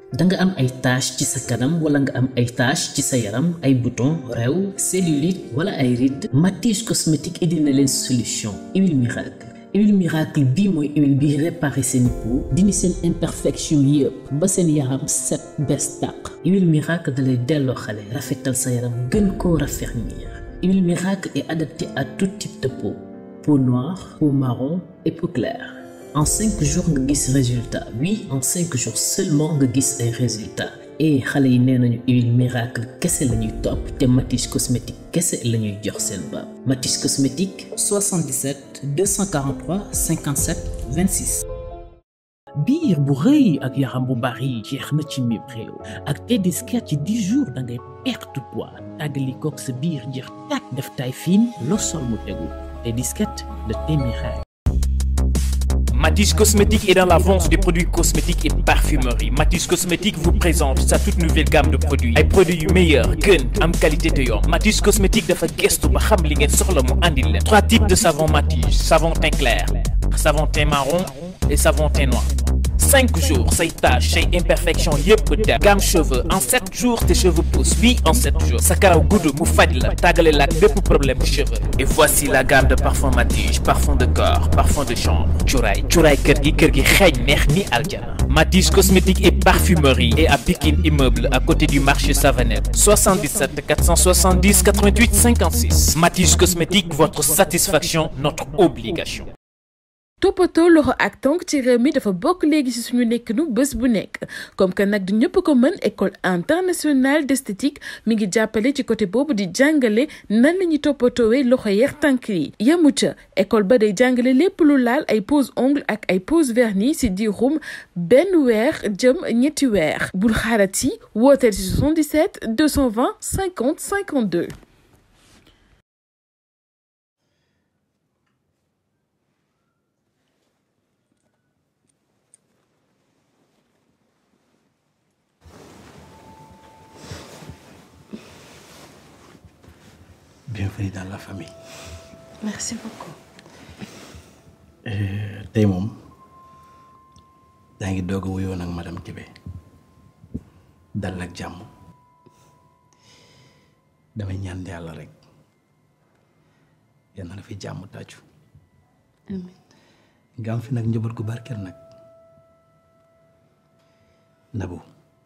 da nga am ay tache ci sa kanam wala nga am ay tache ci sa yaram ay bouton rew cellulite wala ay rides Matisse cosmétique indi na leen solution huile miracle huile miracle bii mooy huile bi réparé seen peau dindi seen imperfection yëpp ba seen yaram set bes tàq huile miracle da lay delloo xale rafetal sa yaram gën koo raffermir huile miracle est adaptée à tout type de peau peau noire peau marron et peau claire en cinq jours nga gis résultat oui en cinq jours seulement nga gis ay résultats et xale yi nee nañu huile miracle kese la ñuy topp te Matisse cosmétique kese la ñuy jox seen baab Matisse cosmétique 77 243 57 26. biir bu rëy ak yaram bu bari jeex na ci mim réew ak Tedesca ci 10 jours da ngay perte poids tàggali koog sa biir jeex tàkk def taille fine loo sol mu tegu Tedesca de Témiraire. Matisse Cosmétique est dans la vente des produits cosmétiques et parfumerie. Matisse Cosmétique vous présente sa toute nouvelle gamme de produits. ay produits yu meilleur gën am qualité te yomb. Matisse Cosmétique dafa gëstu ba xam li ngeen soxla mu andil leen. trois types de savon Matisse savon teint clair savon teint marron et savon teint noir. cinq jours say taches say imperfection yëpp dem gamme cheveux en sept jours tes cheveux poussent oui en sept jours sa karaw gudd mu faj la tàggale la ak bépp problème cheveux et voici la gamme de parfum Matisse parfum de corps parfum de chambre cuuraay cuuraay kër gi kër gi xeeñ neex ni aljana Matisse cosmétique et parfumerie et à Pikine immeuble à côté du marché Savanette 77 470 88 56 Matisse cosmétique votre satisfaction notre obligation toppatoo loxo ak tonk ci réew mi dafa bokk léegi ci suñu nekkinu bés bu nekk comme que nag du ñëpp ko mën école internationale d'esthétique mi ngi jàppale ci côté boobu di jàngale nan la ñuy toppatoowee loxo yeex tànk yi yemu ca école ba day jàngale lépp lu laal ay pose ongle ak ay pose vernis ci diirum benn weer jëm ñetti weer bul xaarati wooteel ci 77 220 50 52. bienvenue dans la famille. merci beaucoup. tey moom daa ngi doog a wuyoo nag madame Kébé dal ak jàmm damay ñaan yàlla rek yal na la fi jàmm tàccu amiin nga am fi nag njaboot gu barkeel nag Nabou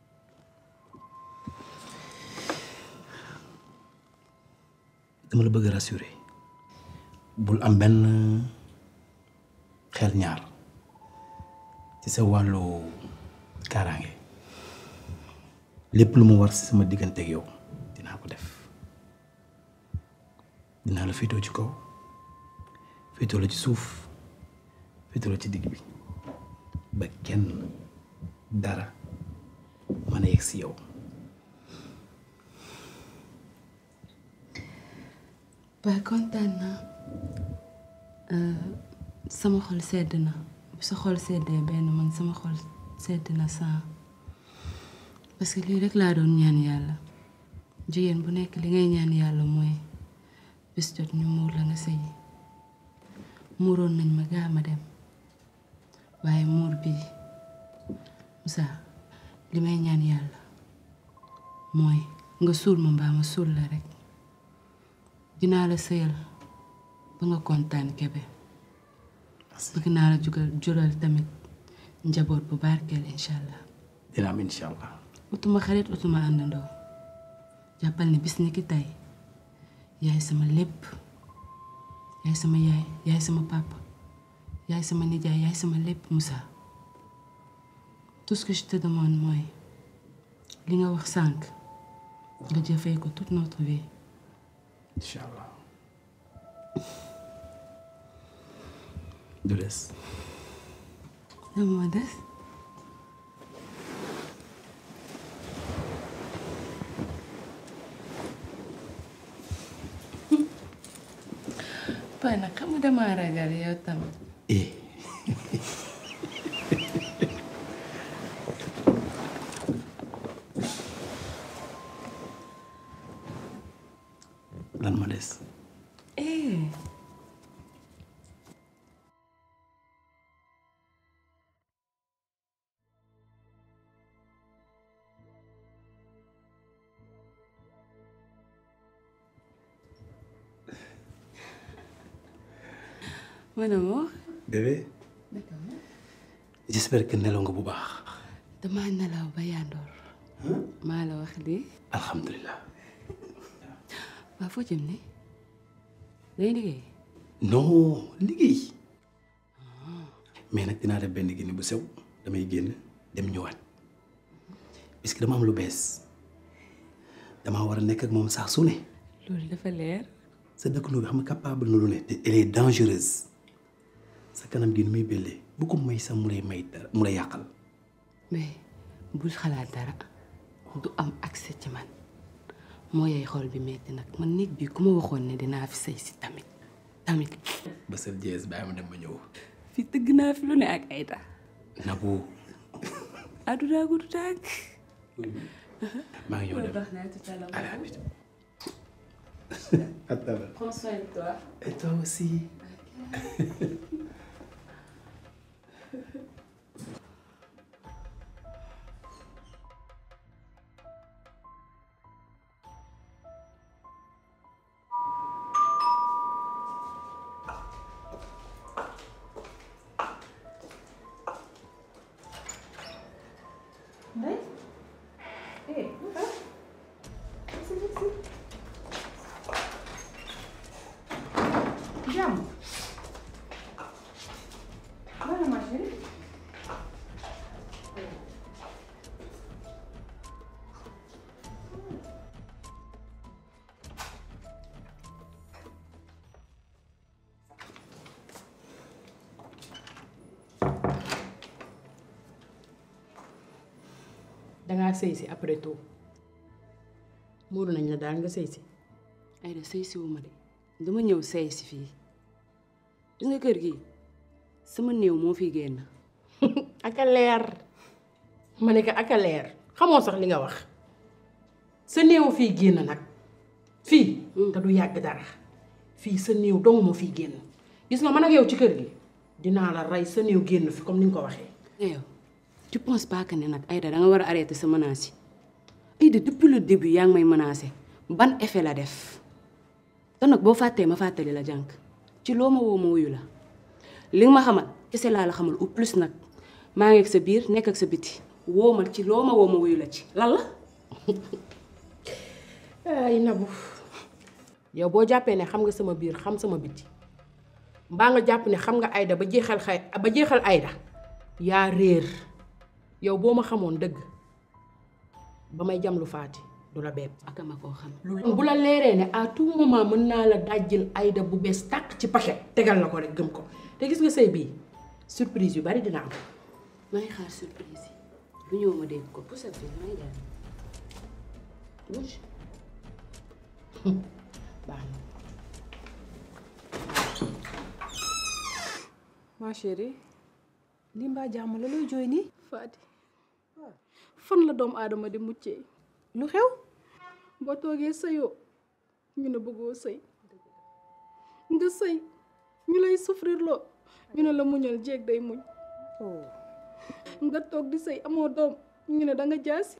dama la bëgg a rassurer bul am benn xel ñaar ci sa wàllu kaaraange lépp lu mu war si sama diggante ak yow dinaa ko def dinaa la féetoo ci kaw féetoo la ci suuf féetoo la ci digg bi ba kenn dara mën a yegg si yow ba kontaan naa sama xol sedd na bu sa xol seddee benn man sama xol sedd na saa parce que lii rek laa doon ñaan yàlla jigéen bu nekk li ngay ñaan yàlla mooy bis jot ñu muur la nga sëyi muuroon nañ ma gaa ma dem waaye muur bi Moussa li may ñaan yàlla mooy nga suul ma mbaa ma suul la rek dinaa la sëyal ba nga kontaan kebe bëgg naa la jugal jural tamit njaboot bu barkeel incha allah dina am incha allah utuma xarit utuma àndandoo jàppal ne bis ni ki tey yaay sama lépp yaay sama yaay yaay sama papa yaay sama nijaay yaay sama lépp Moussa tout ce que je te demande mooy li nga wax sànq nga jëfee ko toute notre vie incha allah du des lan moo des paa nag xam nga dama ragal yow tamit eh lan ma des eh mon amour bébé j'espère que nelaw nga bu baax dama nelaw ba yandoor maa la wax lii alhamdulilah waa foo jëm ni day liggéey non liggéey mais nag dinaa def benn génne bu sew damay génn dem ñëwaat puisque dama am lu bees damaa war a nekk ak moom saa su ne loolu dafa leer sa dëkkandoo bi xam nga capable na lu ne te elle est dangereuse sa kanam gi ni muy bellee bu ko may sax mu lay may dara mu lay yàqal mais bul xalaat dara du am accès ci man moo yey xool bi metti nag man nit bi ku ma waxoon ne dinaa fi sëy si tamit tamit ba sa jees bàyyi ma dem ba ñëw fi tëgg naa fi lu ne ak Aïda Nabou àdduna gudu tàgg maa ngi ñëw dem baax naa tout à l'heure à la vite à tout à l'heure prends soin de toi et toi aussi jàmm wala ma chérie dangaa sëy si après tout muuru nañ la daal nga sëy si Aïda sëy si wu ma de dama ñëw sëy si fii gis nga kër gi sama néew moo fiy génn aka leer ma ne ko aka leer xamoo sax li nga wax sa néew fii génn nag fii te du yàgg dara fii sa néew dong moo fii génn gis nga man ak yow ci kër gi dinaa la rey sa néew génn fi comme ni nga ko waxee nga yow tu penses pas que ne nag Aïda da nga war a arrêter sa menace yi Aïda depuis le début yaa ngi may menacer ban effet la def te nag boo fàttee ma fàttali la jànk ci loo ma woo ma wuyu la li nga ma xamal kese laa la xamal au plus nag maa ngi ak sa biir nekk ak sa biti woo ma ci loo ma woo ma wuyu la ci lan la ay nabu yow boo jàppee ne xam nga sama biir xam sama biti mbaa nga jàpp ne xam nga Aïda ba jeexal xay ba jeexal Aïda yaa réer yow boo ma xamoon dëgg ba may jam lu faati du la bett ak ma koo xam bu la leeree ne à tout moment mën naa la dajjil Aïda bu bees tàq ci paquet tegal la ko rek gëm ko te gis nga sëy bii surprise yu bari dina am maa ngi xaar surprise yi bu ñëw ma dégg ko pour bi maa ngi jaar bouge baax na ma chérie lii mbaa jàmm la looy jooy nii Faati fan la doomu aadama di muccee lu xew boo toogee sëyoo ñu ne bëggoo sëy nga sëy ñu lay souffrir loo ñu ne la muñal jéeg day muñ nga toog di sëy amoo doom ñu ne da nga jaasi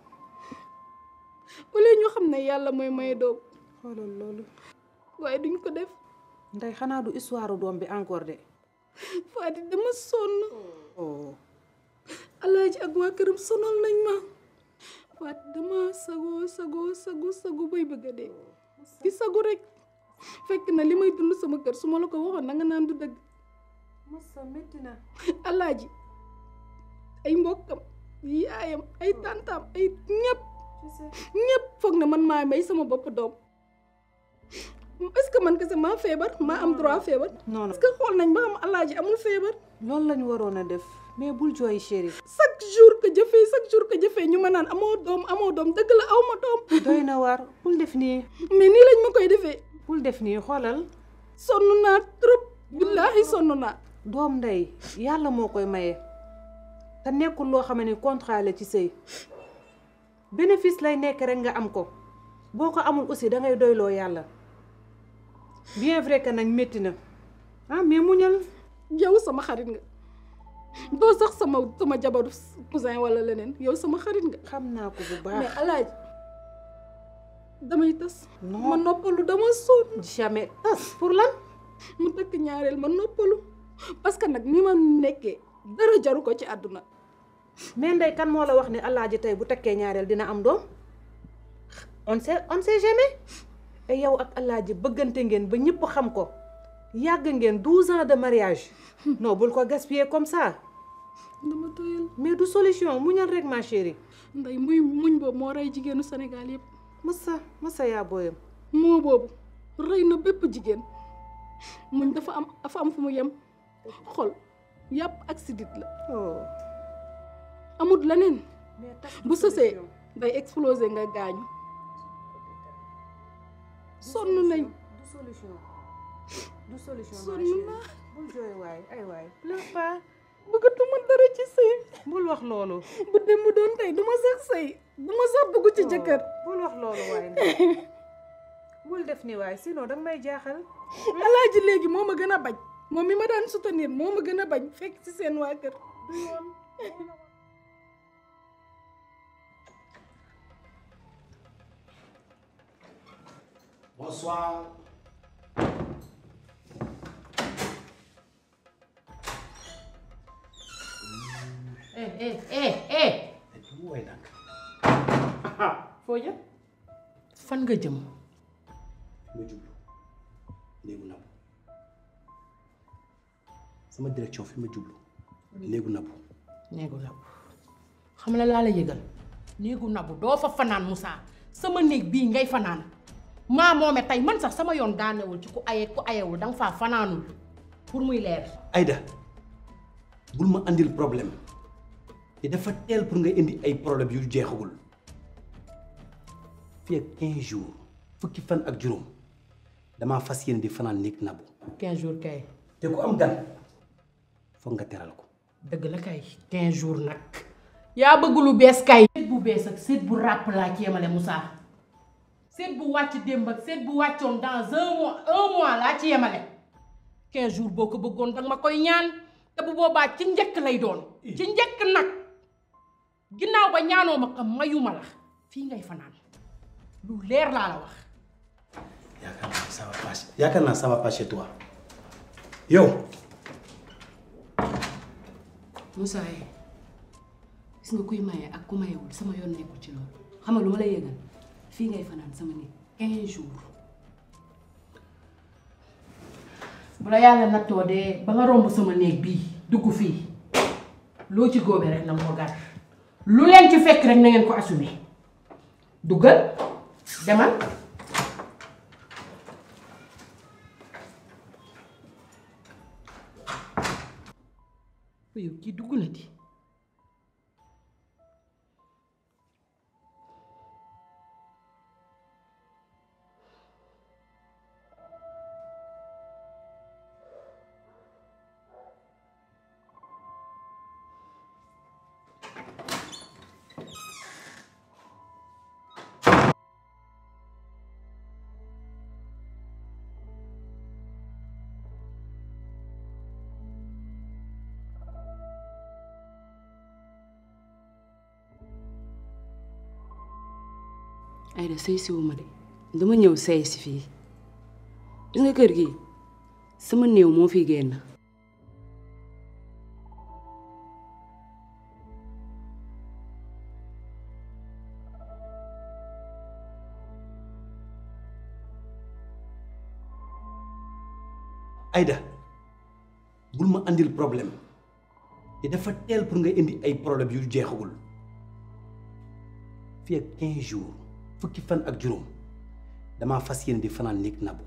wala ñu xam ne yàlla mooy maye doom xoolal loolu waaye duñ ko def ndey xanaa du histoire doom bi encore de Faati dama sonn oh alaaji ak waa këram sonal nañ ma Faati dama sagoo sagoo sagu sagu bay bëgg a dee di sagu rek fekk na li may dund sama kër su ma la ko waxoon na nga naan du dëgg masa métti na alaaji ay mbokkam yaayam ay tantaam ay ñëpp ñëpp foog ne man maa may sama bopp doom est-ce que man kese maa feebar maa am droit feebar non non est-ce que xool nañ ba xam alaaji amul feebar loolu lañu waroon a def mais bul jooy chérie chaque jour que jëfee chaque jour que jëfee ñu ma naan amoo doom amoo doom dëgg la aw ma doom doy na waar bul def nii mais nii lañ ma koy defee bul def nii xoolal sonn naa trop billaahi sonn naa doom ndey yàlla moo koy maye te nekkul loo xam ne contrat la ci sëy bénéfice lay nekk rek nga am ko boo ko amul aussi da ngay doyloo yàlla bien vrai que nag métti na ah mais muñal yow sama xarit nga doo sax sama sama jabaru cousin wala leneen yow sama xarit nga xam naa ko bu mais baax alaaji damay tas Non. ma noppalu dama sonn jamais tas pour lan mu takk ñaareel ma noppalu parce que nag ni ma nekkee dara jaru ko ci àdduna mais ndey kan moo la wax ne alaaji tey bu takkee ñaareel dina am doom on sait on sait jamais et yow ak alaaji bëggante ngeen ba ñëpp xam ko yàgg ngeen douze ans de mariage non bul ko gaspiller comme ça dama doyal mais du solution muñal rek ma chérie nday muy muñ boobu moo rey jigéenu Sénégal yëpp masa masa yaa booyam moo boobu rey na bépp jigéen muñ dafa am dafa am fu mu yem xol yàpp ak sidit la oh amut leneen mais takk bu sësee day exploser nga gaañu sonn nañ du solution du solution ma sonn chérie naa bul jooy waay ay waay pleure pas bëggatuma dara ci sëy bul wax loolu bu dem mu doon tey duma sax sëy duma sax dugg ci jëkkër bul wax loolu waay bul def ni waay sinon danga may jaaxal alaaji léegi moo ma gën a bañ moom mi ma daan soutenir moo ma gën a bañ fekk ci seen waa kër Bonsoir. eh eh eh eh Woy nag. foo jëm fan nga jëm ma jublu néegu nabu sama direction fi ma jublu néegu nabu néegu nabu xam la laa la yëgal néegu nabu doo fa fanaan Moussa sama néeg bii ngay fanaan maa moome tey man sax sama yoon daanewul ci ku aye ku ayewul danga faa fanaanul pour muy leer Aïda bul ma andil problème te dafa teel pour nga indi ay problème yu jeexagul fii ak 15 jours fukki fan ak juróom damaa fas yéene di fanaan néeg nabu 15 jours kay te ku am gan foog nga teral ko dëgg la kay 15 jours nag yaa bëgg lu bees kay seet bu bees ak seet bu ràpp laa ci yemale Moussa seet bu wàcc démb ak seet bu wàccoon dans un mois un mois laa ci yemale 15 jours boo ko bëggoon danga ma koy ñaan te bu boobaa ci njëkk lay doon ci njëkk nag ginnaaw ba ñaanoo ma ko mayuma la fii ngay fanaan lu leer laa la wax yaakaar naa ça va pas yaakaar naa ça va pas chez toi yow Moussa yi gis nga kuy maye ak ku mayewul sama yoon nekkul ci loolu xam nga lu ma lay yëgal fii ngay fanaan sama néeg 15 jours bu la yàlla nattoo de ba nga romb sama néeg bii dugg fii loo ci góobee rek na nga ko gar lu leen ci fekk rek na ngeen ko assumer duggal demal yow kii dugg na di Aïda sëy si wu ma de dama ñëw sëy si fii gis nga kër gi sama néew moo fi génn Aïda bul ma andil problème te dafa teel pour nga indi ay problème yu jeexagul fii ak 15 jours fukki fan ak juróom damaa fas yéene di fanaan néeg nabu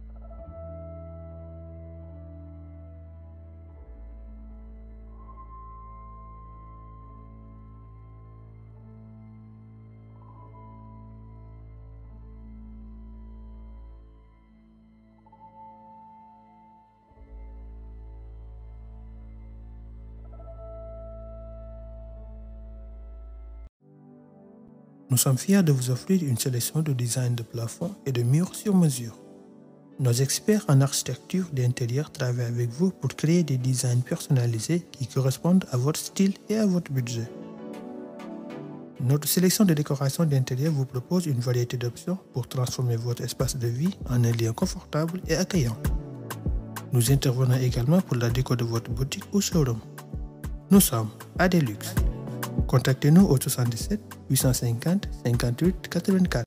Nous sommes fiers de vous offrir une sélection de designs de plafond et de murs sur mesure. Nos experts en architecture d'intérieur travaillent avec vous pour créer des designs personnalisés qui correspondent à votre style et à votre budget. Notre sélection de décorations d'intérieur vous propose une variété d'options pour transformer votre espace de vie en un lieu confortable et accueillant. Nous intervenons également pour la déco de votre boutique ou showroom. Nous sommes à Deluxe. Contactez-nous au 77 850 58 84